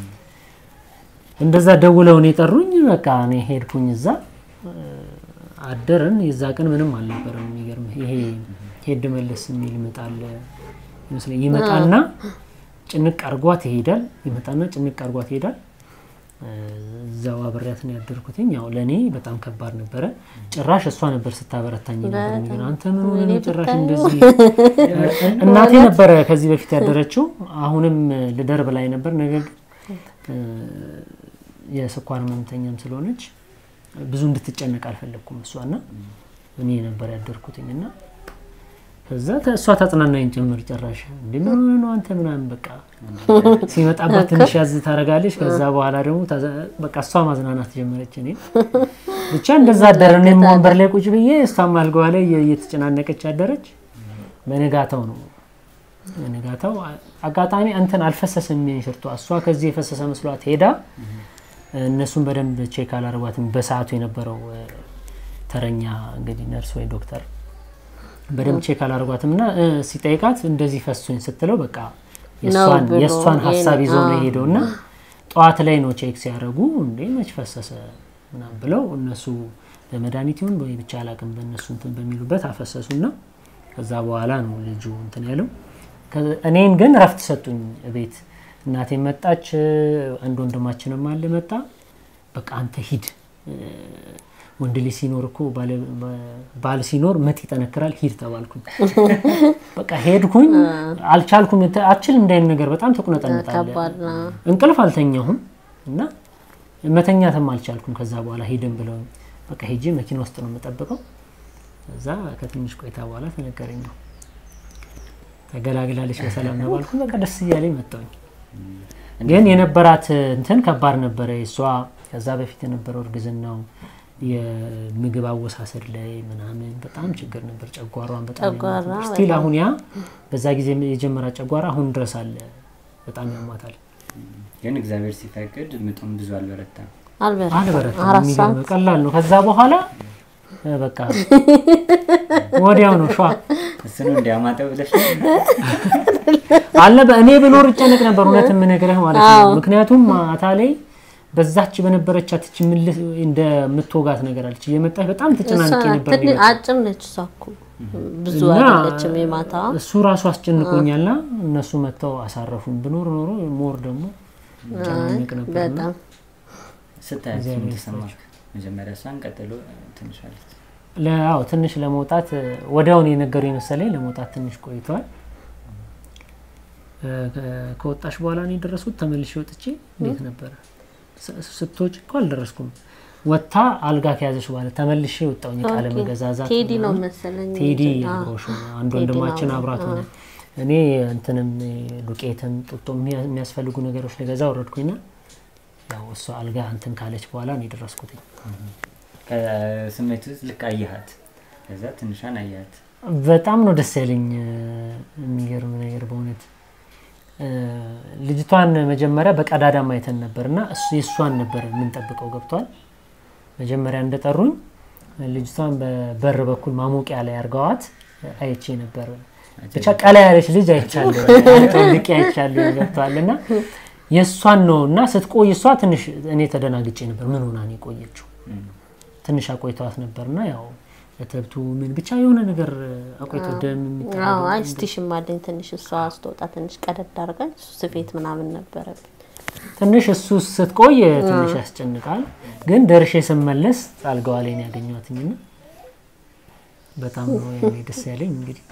እንደዛ ደውለውን የጠሩኝ። በቃ እኔ ሄድኩኝ እዛ አደርን። የዛ ቀን ምንም አልነበረም። የሚገርምህ ይሄ ሄድ መለስ የሚል ይመጣል ይመስለኝ ይመጣና ጭንቅ አርጓት ይሄዳል። ይመጣና ጭንቅ አርጓት ይሄዳል። እዛው አብሬያት ነው ያደርኩትኝ። ያው ለእኔ በጣም ከባድ ነበረ። ጭራሽ እሷ ነበር ስታበረታኝ ነበር። የሚገርም አንተ ምን ሆነህ ነው ጭራሽ እንደዚህ። እናቴ ነበረ ከዚህ በፊት ያደረችው። አሁንም ልደርብ ላይ ነበር። ነገር ግን የስኳር ህመምተኛም ስለሆነች ብዙ እንድትጨነቅ አልፈለግኩም እሷና እኔ ነበር ያደርኩትኝ እና ከዛ እሷ ታጽናናኝ ጭምር ጨራሽ እንደ ምን ሆነህ ነው አንተ ምናምን በቃ ሲመጣባት ትንሽ ያዝ ታደርጋለች። ከዛ በኋላ ደግሞ በቃ እሷ ማዝናናት ጀመረች። እኔ ብቻ እንደዛ አደረ። እኔም ወንበር ላይ ቁጭ ብዬ እሷም አልጋዋ ላይ እየተጨናነቀች አደረች። በንጋታው ነው በንጋታው አጋጣሚ እንትን አልፈሰሰም ሽርቷ። እሷ ከዚህ የፈሰሰ መስሏት ሄዳ እነሱን በደንብ ቼክ አላረጓትም። በሰዓቱ የነበረው ተረኛ እንግዲህ ነርስ ወይ ዶክተር በደንብ ቼክ አላረጓትም እና ሲጠይቃት እንደዚህ ፈሱኝ ስትለው በቃ የእሷን ሀሳብ ይዞ ነው የሄደው እና ጠዋት ላይ ነው ቼክ ሲያደርጉ እንዴ መች ፈሰሰ ምናምን ብለው እነሱ በመድኃኒት ይሁን ወይ ብቻ አላቅም በእነሱ እንትን በሚሉበት አፈሰሱና ከዛ በኋላ ነው ልጁ እንትን ያለው። እኔን ግን ረፍት ሰጡኝ ቤት እናቴ መጣች። አንድ ወንድማችንም አለ መጣ። በቃ አንተ ሂድ፣ ወንድ ልጅ ሲኖር እኮ ባል ሲኖር ምጥ ይጠነክራል፣ ሂድ ተባልኩኝ። በቃ ሄድኩኝ። አልቻልኩም። አችል እንዳይን ነገር በጣም ተቁነጠነጣለ። እንቅልፍ አልተኛሁም እና መተኛትም አልቻልኩም። ከዛ በኋላ ሂድን ብለው በቃ ሄጄ መኪና ውስጥ ነው የምጠብቀው። እዛ ከትንሽ ቆይታ በኋላ ተነገረኝ ነው ተገላግላለች በሰላም ነው ባልኩ። በቃ ደስ እያለኝ መጣሁኝ። ግን የነበራት እንትን ከባድ ነበረ እሷ ከዛ በፊት የነበረው እርግዝናው የምግብ አወሳሰድ ላይ ምናምን በጣም ችግር ነበር። ጨጓሯን በጣም ስቲል አሁን ያ በዛ ጊዜ የጀመራ ጨጓራ አሁን ድረስ አለ። በጣም ያሟታል። ግን እግዚአብሔር ሲፈቅድ ምጡም ብዙ አልበረታም አልበረታም። የሚገርም ቀላል ነው። ከዛ በኋላ በቃ ወዲያው ነው ሸዋ እሱ ነው እንዲያማጠው ብለሽ አለ። እኔ ብኖር እጨነቅ ነበር እውነት የምነግርህ ማለት ነው። ምክንያቱም ማታ ላይ በዛች በነበረቻት እች ምልስ እንደምትወጋት ነገር አለች እየመጣች በጣም ተጨናንቄ እሷ ነበር ትንሽ የሚመጣው። አጭር ነች እሷ እኮ ብዙ እና አይደለችም የማታ እሱ ራሱ አስጨንቆኛልና እነሱ መጥተው አሳረፉን። ብኖር ኖሮ ሞር ደግሞ ጨናነቅ ነበርና በጣም ስታያት እግዚአብሔር ምን ተሰማክ? መጀመሪያ እሷን ቀጥሎ ትንሽ አለች። ለአዎ ትንሽ ለመውጣት ወዲያውን የነገሩ የመሰለኝ ለመውጣት ትንሽ ቆይተዋል። እ፣ ከ- ከወጣሽ በኋላ ነው የደረስኩት። ተመልሼ ወጥቼ እንዴት ነበረ ስ- ስትወጪ እኮ አልደረስኩም። ወጥታ አልጋ ከያዘች በኋላ ተመልሼ ወጣሁኝ። ቃለ ኦኬ። መገዛዛት ቴዲ ነው ምናምን። መሰለኝ ቴዲ አዎ። አብሮሽ ነው። አንድ ቴዲ ወንድማችን ነው። አብራት ሆነ። እኔ እንትንም ዱቄትም ጡጦ የሚያ- የሚያስፈልጉ ነገሮች ልገዛ ወረድኩኝና ያው እሷ አልጋ እንትን ካለች በኋላ ነው የደረስኩት። ከስሜት ውስጥ ልክ አየሃት፣ ከዛ ትንሿን አየሃት። በጣም ነው ደስ ያለኝ። እ፣ የሚገርም ነገር በእውነት እ፣ ልጅቷን መጀመሪያ በቀዳዳ ማየተን ነበር እና እሱ የእሷን ነበር የምንጠብቀው። ገብቷል። መጀመሪያ እንደጠሩኝ ልጅቷን በበር በኩል ማሞቂያ ላይ አርገዋት አይቼ ነበር። ብቻ ቀላ ያለች ልጅ አይቻለሁ፣ ልቄ አይቻለሁ። ገብቷል እና የእሷን ነው እና ስትቆይ እሷ ትንሽ እኔ ተደናግጬ ነበር። ምን ሆና ነው የቆየችው? እም፣ ትንሽ አቆይተዋት ነበርና ያው እትብቱ ምን ብቻ የሆነ ነገር አቆይቶ ደም የሚጠራ አዎ አይ ስቲሽም አለኝ ትንሽ እሷ ስትወጣ ትንሽ ቀደድ አድርጋኝ እሱ ስፌት ምናምን ነበረብኝ ትንሽ እሱ ስትቆይ ትንሽ ያስጨንቃል። ግን ደርሼ ስመለስ አልጋዋ ላይ ነው ያገኘኋትኝና በጣም ነው ያኔ ደስ ያለኝ። እንግዲህ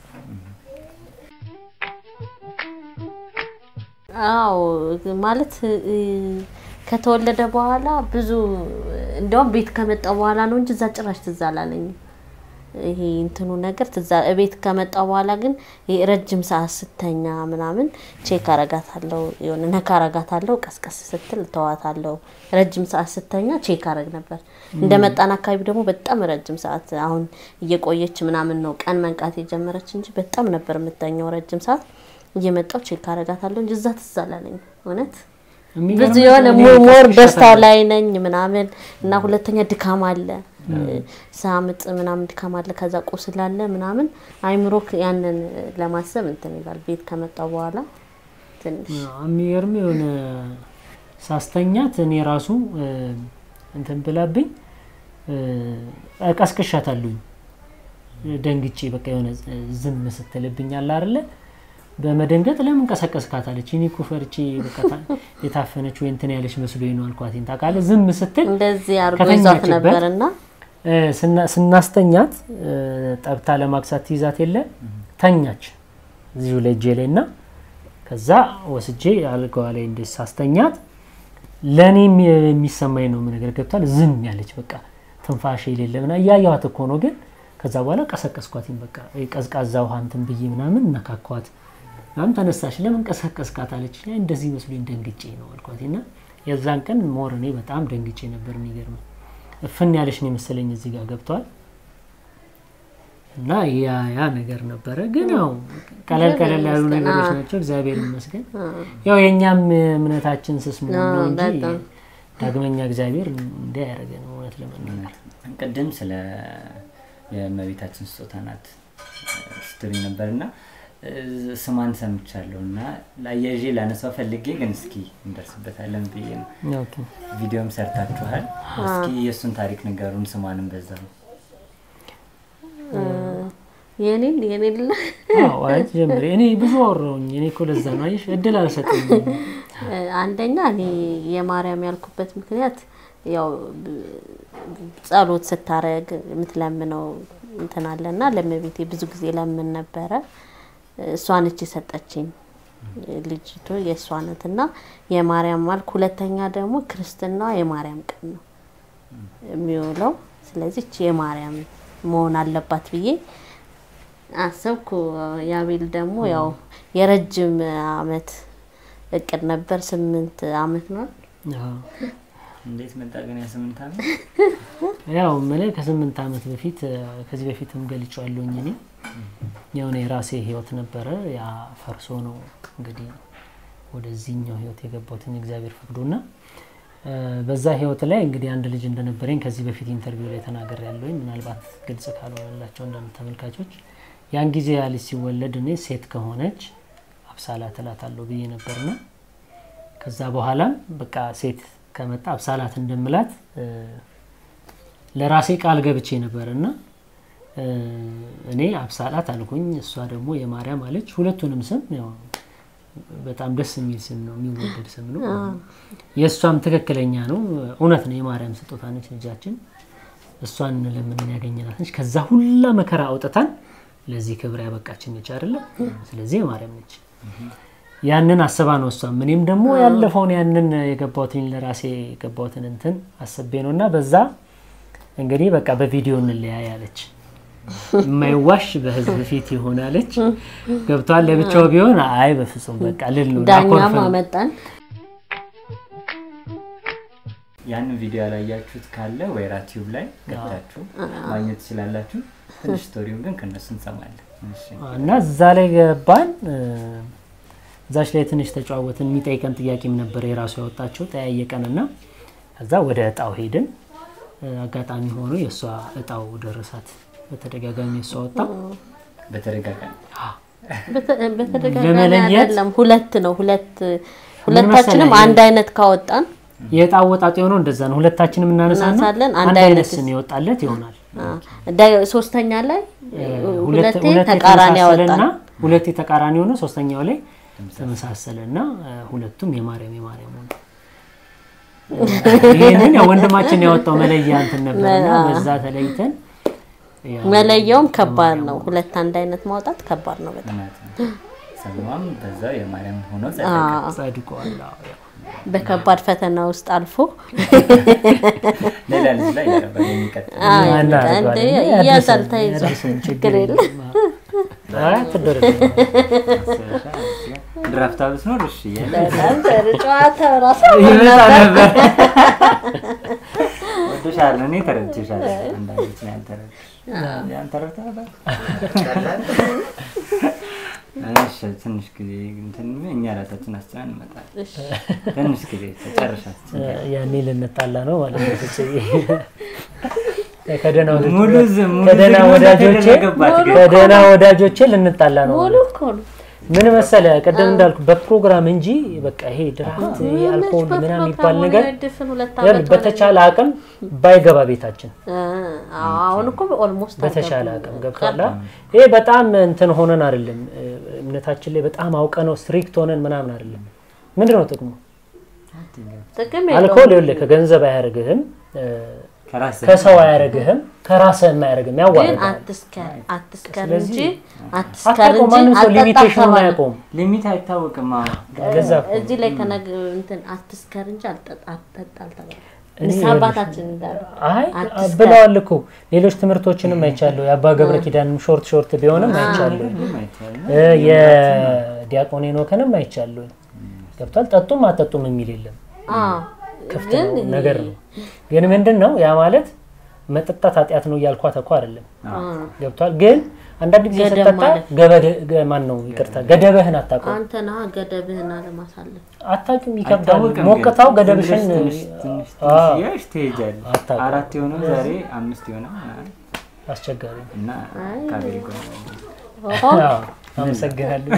አዎ ማለት እ፣ ከተወለደ በኋላ ብዙ እንዲያውም ቤት ከመጣ በኋላ ነው እንጂ እዛ ጭራሽ ትዝ አላለኝም። ይሄ እንትኑ ነገር ትዝ አለ- ቤት ከመጣ በኋላ ግን ይሄ ረጅም ሰዓት ስተኛ ምናምን ቼክ አረጋታለሁ፣ የሆነ ነካ አረጋታለሁ፣ ቀስቀስ ስትል ተዋታለሁ። ረጅም ሰዓት ስተኛ ቼክ አረግ ነበር። እንደ መጣን አካባቢ ደግሞ በጣም ረጅም ሰዓት አሁን እየቆየች ምናምን ነው ቀን መንቃት የጀመረች እንጂ በጣም ነበር የምተኛው ረጅም ሰዓት እየመጣው ቼክ አረጋታለሁ እንጂ እዛ ትዝ አላለኝም እውነት የሚገርም ብዙ የሆነ እኔ ሞ- ሞር ቀስቅሻታለሁ። ደስታው ላይ ነኝ ምናምን እና ሁለተኛ ድካም አለ ሳምጥ ምናምን ድካም አለ ከዛ ቁስል አለ ምናምን አይምሮ ያንን ለማሰብ እንትን ይላል ቤት ከመጣው በኋላ ትንሽ አዎ፣ የሚገርም የሆነ ሳስተኛት እኔ ራሱ እ፣ እንትን ብላብኝ እ፣ ቀስቅሻታለሁኝ ደንግጬ በቃ የሆነ ዝም ስትልብኝ አለ አይደለ በመደንገጥ ለምን ቀሰቀስካት አለች። እኔ እኮ ፈርቼ በቃ ታ- የታፈነች ወይ እንትን ያለች መስሎኝ ነው አልኳት። ታውቃለህ ዝም ስትል እንደዚህ አርጎ ይዟት ከተኛችበት ነበርና እ፣ ስና- ስናስተኛት እ፣ ጠብታ ለማክሳት ትይዛት የለ ተኛች እዚሁ ላይ እጄ ላይ እና ከዛ ወስጄ አልጋዋ ላይ እንደ ሳስተኛት ለእኔ የሚ- የሚሰማኝ ነው ነገር ገብቷል። ዝም ያለች በቃ ትንፋሽ የሌለ ምና እያየኋት እኮ ነው። ግን ከዛ በኋላ ቀሰቀስኳትኝ በቃ እ፣ ቀዝቃዛ ውሃ እንትን ብዬ ምናምን ነካኳት። ምናምን ተነሳሽ ለምን ቀሰቀስካት አለች። አይ እንደዚህ መስሎኝ ደንግጬ ነው አልኳት እና የዛን ቀን ሞር እኔ በጣም ደንግጬ ነበር። የሚገርም እፍን ያለች ነው የመሰለኝ እዚህ ጋር ገብቷል። እና ያ ያ ነገር ነበረ። ግን ያው ቀለል ቀለል ያሉ ይመስገን። ነገሮች አዎ። ናቸው። እግዚአብሔር ይመስገን። ያው የእኛም እምነታችን ስስ መሆን ነው አዎ፣ እንጂ በጣም። ዳግመኛ እግዚአብሔር እንዲህ ያደረገን እውነት ለመናገር ቅድም ስለ የእመቤታችን ስጦታ ናት ስትሪ ነበር እና ስሟን ሰምቻለሁ እና አያይዤ ላነሳው ፈልጌ ግን እስኪ እንደርስበታለን ብዬ ነው። ኦኬ። ቪዲዮም ሰርታችኋል። እስኪ የእሱን ታሪክ ንገሩን፣ ስሟንም በዛው የኔን የኔን ል- አዎ፣ አይ ጀምሪ። እኔ ብዙ አወራሁኝ። እኔ እኮ ለዛ ነው አየሽ፣ እድል አልሰጠኝ። አንደኛ እኔ የማርያም ያልኩበት ምክንያት ያው ብ- ጸሎት ስታረግ የምትለምነው እንትን አለና ለእመቤቴ ብዙ ጊዜ ለምን ነበረ። እሷ ነች የሰጠችኝ ልጅቱ የእሷ ናት እና የማርያም ማልክ። ሁለተኛ ደግሞ ክርስትና የማርያም ቀን ነው የሚውለው። ስለዚህ እቺ የማርያም መሆን አለባት ብዬ አሰብኩ። የአቤል ደግሞ ያው የረጅም አመት እቅድ ነበር። ስምንት አመት ነው። አዎ። እንዴት መጣ ግን ያ ስምንት ዓመት? ያው ምን ከስምንት ዓመት በፊት እ፣ ከዚህ በፊትም ገልጫለሁኝ እኔ የሆነ የራሴ ህይወት ነበረ። ያ ፈርሶ ነው እንግዲህ ወደዚህኛው ህይወት የገባሁትን እግዚአብሔር ፈቅዶና እ፣ በዛ ህይወት ላይ እንግዲህ አንድ ልጅ እንደነበረኝ ከዚህ በፊት ኢንተርቪው ላይ ተናገር ያለውኝ ምናልባት ግልጽ ካልሆነላቸው አንዳንድ ተመልካቾች ያን ጊዜ ያ ልጅ ሲወለድ እኔ ሴት ከሆነች አብሳላ ትላታለሁ ብዬ ነበርና ከዛ በኋላም በቃ ሴት ከመጣ አብሳላት እንደምላት እ፣ ለራሴ ቃል ገብቼ ነበር እና እ፣ እኔ አብሳላት አልኩኝ፣ እሷ ደግሞ የማርያም አለች። ሁለቱንም ስም ያው በጣም ደስ የሚል ስም ነው፣ የሚወደድ ስም ነው። የእሷም ትክክለኛ ነው፣ እውነት ነው። የማርያም ስጦታ ነች ልጃችን። እሷን ለምን ያገኘናት ነች። ከዛ ሁላ መከራ አውጥታን ለዚህ ክብር ያበቃችን ነች አይደለ? ስለዚህ የማርያም ነች። ያንን አስባ ነው እሷም እኔም ደግሞ ያለፈውን ያንን የገባሁትን ለራሴ የገባሁትን እንትን አስቤ ነው እና በዛ እንግዲህ በቃ በቪዲዮ እንለያይ አለች። የማይዋሽ በህዝብ ፊት ይሆናለች። ገብቷል። ለብቻው ቢሆን አይ በፍጹም በቃ ልል ነው ዳኛም ላኮርፍ ነው። አመጣን። ያንን ቪዲዮ ያላያችሁት ካለ ወይራ ቲዩብ ላይ ገብታችሁ ማግኘት ትችላላችሁ። ትንሽ ስቶሪውን ግን ከእነሱ እንሰማለን። እሺ። እና እዛ ላይ ገባን። እ፣ እዛች ላይ ትንሽ ተጨዋወትን። የሚጠይቀን ጥያቄም ነበር የራሱ ያወጣቸው ጠያየቀን እና ከዛ ወደ እጣው ሄድን። እ፣ አጋጣሚ ሆኖ የእሷ እጣው ደረሳት። በተደጋጋሚ የእሷ ወጣ። በተደጋጋሚ በተ- በተደጋጋሚ ለመለየት አይደለም፣ ሁለት ነው። ሁለት ሁለታችንም መሰለህ? አንድ አይነት ካወጣን የእጣ አወጣጥ የሆነው እንደዛ ነው። ሁለታችንም እናነሳና እናነሳለን፣ አንድ አንድ አይነት አይነት ስም ይወጣለት ይሆናል። አ፣ ዳ- ሶስተኛ ላይ ሁለት ሁለቴ ተቃራኒ ያወጣን። ሁለቴ ተቃራኒ ሆነ። ሶስተኛው ላይ ተመሳሰለ እና ሁለቱም የማርያም የማርያም ሆነ። ይህንን ያው ወንድማችን ያወጣው መለያ እንትን ነበር እና በዛ ተለይተን ያው መለያውም ከባድ ነው። ሁለት አንድ አይነት ማውጣት ከባድ ነው በጣም። እውነት ነው። ስሟም በዛው የማርያም ሆኖ ጸደቀ። አዎ፣ ጸድቋል። አዎ፣ ያው በከባድ ፈተና ውስጥ አልፎ ሌላ ልጅ ላይ ያረባል የሚቀጥል አዎ፣ እናደርገዋለን። እንደ ያድርሰን፣ እያዛል ተይዟል። ያድርሰን፣ ችግር የለም። አይ አትደረግ። ድራፍት አብስ ነው እሺ እያለ በጣም ጥሩ ጨዋታ ራሱ ይመጣ ነበር። ወድሻለሁ፣ እኔ ተረድቼሻለሁ። አንዳንዶች ነው ያልተረዱ። ያን ተረድተሃል? እሺ፣ ትንሽ ጊዜ እንትን እኛ ራሳችን አስችለን እንመጣለን። ትንሽ ጊዜ ተጨርሻት ያኔ ልንጣላ ነው ማለት ነው። ፍፄ ከደህና ወዳጆቼ- ሙሉ ዝም ሙሉ ከደህና ዝግመት ወዳጆቼ ተደረገባት ግን ከደህና ወዳጆቼ ልንጣላ ነው። ሙሉ እኮ ነው። ምን መሰለ ቅድም እንዳልኩ በፕሮግራም እንጂ በቃ ይሄ ድራፍት አልኮል ምናምን የሚባል ነገር ድፍን ሁለት ያል ዓመት በተቻለ አቅም ባይገባ ቤታችን አ፣ አሁን እኮ ኦልሞስት በተሻለ አቅም ገብቷላ። ይሄ በጣም እንትን ሆነን አይደለም እምነታችን ላይ በጣም አውቀ ነው ስትሪክት ሆነን ምናምን አይደለም። ምንድን ነው ጥቅሙ? ጥቅም አልኮል ይኸውልህ ከገንዘብ አያደርግህም፣ ከራስህ ከሰው አያደርግህም፣ ከራስህም አያደርግም፣ ግን ያዋርዳል። አትስከር አትስከር ስለዚህ እንጂ አትስከር አታውቀውም፣ እንጂ ማንም ሰው አትጠጣም ሊሚቴሽኑን ተባለ። አያውቀውም። ሊሚት አይታወቅም። አሁን ለዛ እኮ ነው። እዚህ ላይ ከነግ እንትን አትስከር እንጂ አልጠጣ አትጠጣ አልተባለም። እኔ ንስሐ አባታችን እንዳሉ አይ አትስከር። ብለዋል እኮ ሌሎች ትምህርቶችንም አይቻለሁ። የአባ ገብረ ኪዳንም ሾርት ሾርት ቢሆንም አይቻለሁ። ምንም አይቻልም። እ የዲያቆን ሄኖክንም አይቻለሁ። ገብቷል። ጠጡም አጠጡም የሚል የለም። አዎ፣ ክፍት ግን ነው ነገር ነው። ግን ምንድን ነው ያ ማለት መጠጣት ኃጢአት ነው እያልኳት እኮ አይደለም። ገብቷል። ግን አንዳንድ ጊዜ ገደብ ስጠጣ ማለት ገበደ ገ- ማን ነው ይቅርታ፣ ገደብህን አታውቀውም። አንተ ነህ ገደብህን አለማሳለፍ። አታውቅም፣ ይከብዳል። አይታወቅም ሞቅታው ግን ገደብሽን ዝም ብለሽ ትንሽ ትንሽ አዎ፣ ትንሽ እያልሽ ትሄጃለሽ። አታውቅም። አራት የሆነው ዛሬ አምስት ይሆናል ምናምን አስቸጋሪ ነው። እና ካቤሪ ጎን ኦሆ፣ አዎ፣ አመሰግናለሁ።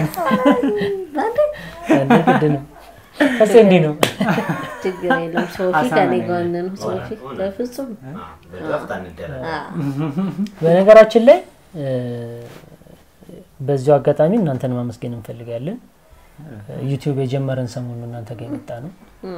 እንዴ ግድ ነው። ከሴ እንዲህ ነው። ችግር የለም። ሶፊ አሳማኝ ከኔ ነው። ጎን ነው። ሶፊ በፍጹም በድራፍት አንደረግ በነገራችን ላይ እ፣ በዚሁ አጋጣሚ እናንተን ማመስገን እንፈልጋለን። ዩቲዩብ የጀመረን ሰሞኑን እናንተ ጋር የመጣ ነው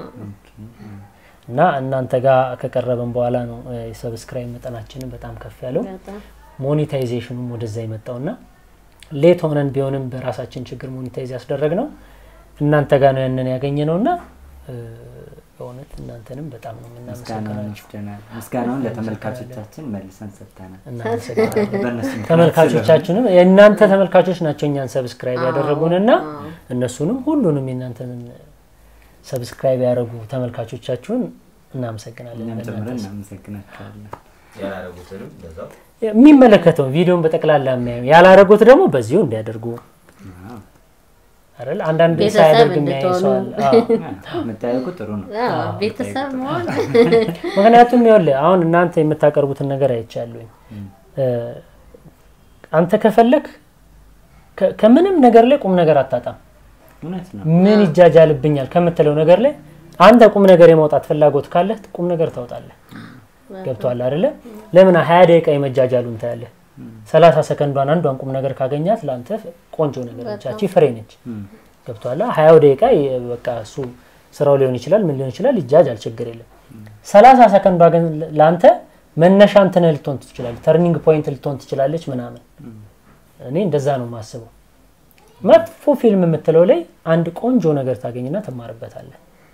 እና እናንተ ጋር ከቀረበን በኋላ ነው እ፣ የሰብስክራይብ መጠናችንን በጣም ከፍ ያለው በጣም ሞኔታይዜሽኑም ወደዛ የመጣው እና ሌት ሆነን ቢሆንም በራሳችን ችግር ሞኔታይዝ ያስደረግ ነው እናንተ ጋር ነው ያንን ያገኘ ነው እና እ፣ በእውነት እናንተንም በጣም ነው ምስጋናውን የምናመሰግናችሁ። ወስደናል። ምስጋናውን ለተመልካቾቻችን መልሰን ሰጥተናል። እናመሰግናለን። በእነሱ ምክንያት ተመልካቾቻችንም የእናንተ ተመልካቾች ናቸው እኛን ሰብስክራይብ ያደረጉንና እነሱንም ሁሉንም የእናንተን ሰብስክራይብ ያደረጉ ተመልካቾቻችሁን እናመሰግናለን። እኛም ጨምረን በእናንተ እናመሰግናቸዋለን። ያላረጉትንም በዛው የሚመለከተው ቪዲዮን በጠቅላላ የሚያዩ ያላረጉት ደግሞ በዚሁ እንዲያደርጉ አዎ። አይደል? አንዳንድ ቤተሰብ ሳያደርግ የሚያይ ሰው አለ። አዎ። መጠያየቁ ጥሩ ነው። አዎ፣ ቤተሰብ መሆን ምክንያቱም ይኸውልህ አሁን እናንተ የምታቀርቡትን ነገር አይቻለሁኝ። እ፣ አንተ ከፈለክ ከ- ከምንም ነገር ላይ ቁም ነገር አታጣም። እውነት ነው። ምን ይጃጃልብኛል ከምትለው ነገር ላይ አንተ ቁም ነገር የማውጣት ፍላጎት ካለህ ቁም ነገር ታውጣለህ። ገብቷል አይደለ? ለምን ሀያ ደቂቃ የመጃጃሉን ታያለህ። ሰላሳ ሰከንዷን አንዷን ቁም ነገር ካገኛት ለአንተ ቆንጆ ነገር ነች፣ ያቺ ፍሬ ነች። ገብቷል። ሀያው ደቂቃ የ- በቃ እሱ ስራው ሊሆን ይችላል፣ ምን ሊሆን ይችላል፣ ይጃጃል፣ ችግር የለም። ሰላሳ ሰከንዷ ግን ለአንተ መነሻ እንትን ልትሆን ትችላለች፣ ተርኒንግ ፖይንት ልትሆን ትችላለች ምናምን። እኔ እንደዛ ነው የማስበው። መጥፎ ፊልም የምትለው ላይ አንድ ቆንጆ ነገር ታገኝና ትማርበታለህ።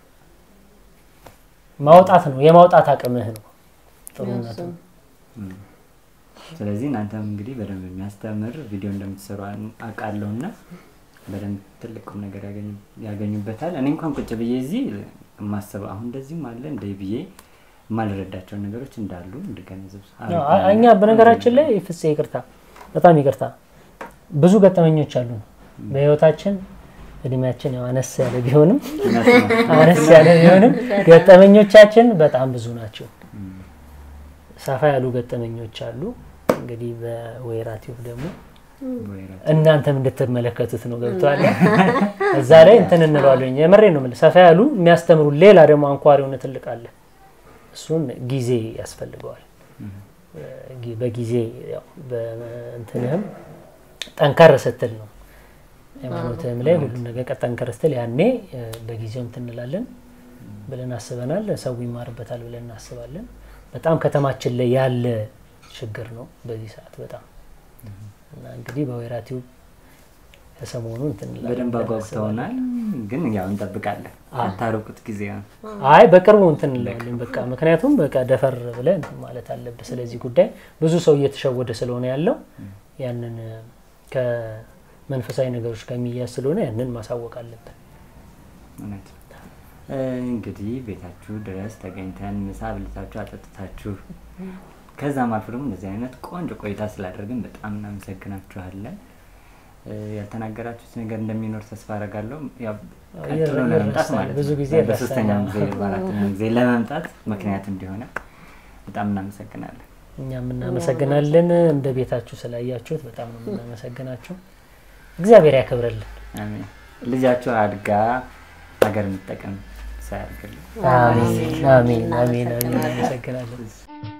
ማውጣት ነው የማውጣት አቅምህ ነው ጥሩነቱ። ስለዚህ እናንተም እንግዲህ በደንብ የሚያስተምር ቪዲዮ እንደምትሰሩ አውቃለሁ እና በደንብ ትልቅ ቁም ነገር ያገኙ- ያገኙበታል። እኔ እንኳን ቁጭ ብዬ እዚህ የማስበው አሁን እንደዚህም አለ እንደ ብዬ የማልረዳቸው ነገሮች እንዳሉ እንድገነዘብ አዎ፣ አ- እኛ በነገራችን ላይ ፍፄ ይቅርታ፣ በጣም ይቅርታ፣ ብዙ ገጠመኞች አሉ በህይወታችን። እድሜያችን ያው አነስ ያለ ቢሆንም አነስ ያለ ቢሆንም ገጠመኞቻችን በጣም ብዙ ናቸው። ሰፋ ያሉ ገጠመኞች አሉ። እንግዲህ በወይራ ቲዩብ ደግሞ እናንተም እንድትመለከቱት ነው ገብቷል። እዛ ላይ እንትን እንለዋለኝ። የምሬ ነው የምልህ። ሰፋ ያሉ የሚያስተምሩ ሌላ ደግሞ አንኳር የሆነ ትልቅ አለ። እሱን ጊዜ ያስፈልገዋል። ጊ- በጊዜ ያው በእንትንህም ጠንከር ስትል ነው ሃይማኖትህም ላይ ሁሉም ነገር ቀ- ጠንከር ስትል ያኔ እ፣ በጊዜው እንትን እንላለን ብለን አስበናል። ሰው ይማርበታል ብለን እናስባለን። በጣም ከተማችን ላይ ያለ ችግር ነው በዚህ ሰዓት በጣም እና እንግዲህ በወይራ ቲዩብ ከሰሞኑ እንትን እንላለን በደንብ ብለን አጓጉተውናል፣ ግን ያው እንጠብቃለን። አታርቁት ጊዜ ነው። አይ በቅርቡ እንትን እንላለን በቃ ምክንያቱም በቃ ደፈር ብለህ እንትን ማለት አለብህ። ስለዚህ ጉዳይ ብዙ ሰው እየተሸወደ ስለሆነ ያለው ያንን እ፣ ከመንፈሳዊ ነገሮች ጋር የሚያዝ ስለሆነ ያንን ማሳወቅ አለብን። እውነት እ፣ እንግዲህ ቤታችሁ ድረስ ተገኝተን ምሳ ብልታችሁ አጠጥታችሁ ከዛም አልፎ ደግሞ እንደዚህ አይነት ቆንጆ ቆይታ ስላደረግን በጣም እናመሰግናችኋለን። እ፣ ያልተናገራችሁት ነገር እንደሚኖር ተስፋ አደርጋለሁ። ያው ቀጥሎ ይረሳል፣ ለመምጣት ማለት ብዙ ነው። ጊዜ በሶስተኛ ይረሳል። ጊዜ በአራተኛ ጊዜ ለመምጣት ምክንያት እንዲሆነ በጣም እናመሰግናለን። እኛም እናመሰግናለን። እንደ ቤታችሁ ስላያችሁት በጣም ነው የምናመሰግናችሁ። እግዚአብሔር ያክብረልን። አሜን። ልጃችሁ አድጋ ሀገር የምትጠቀም ሳያርግልን አሜን አሜን አሜን አሜን። እናመሰግናለን።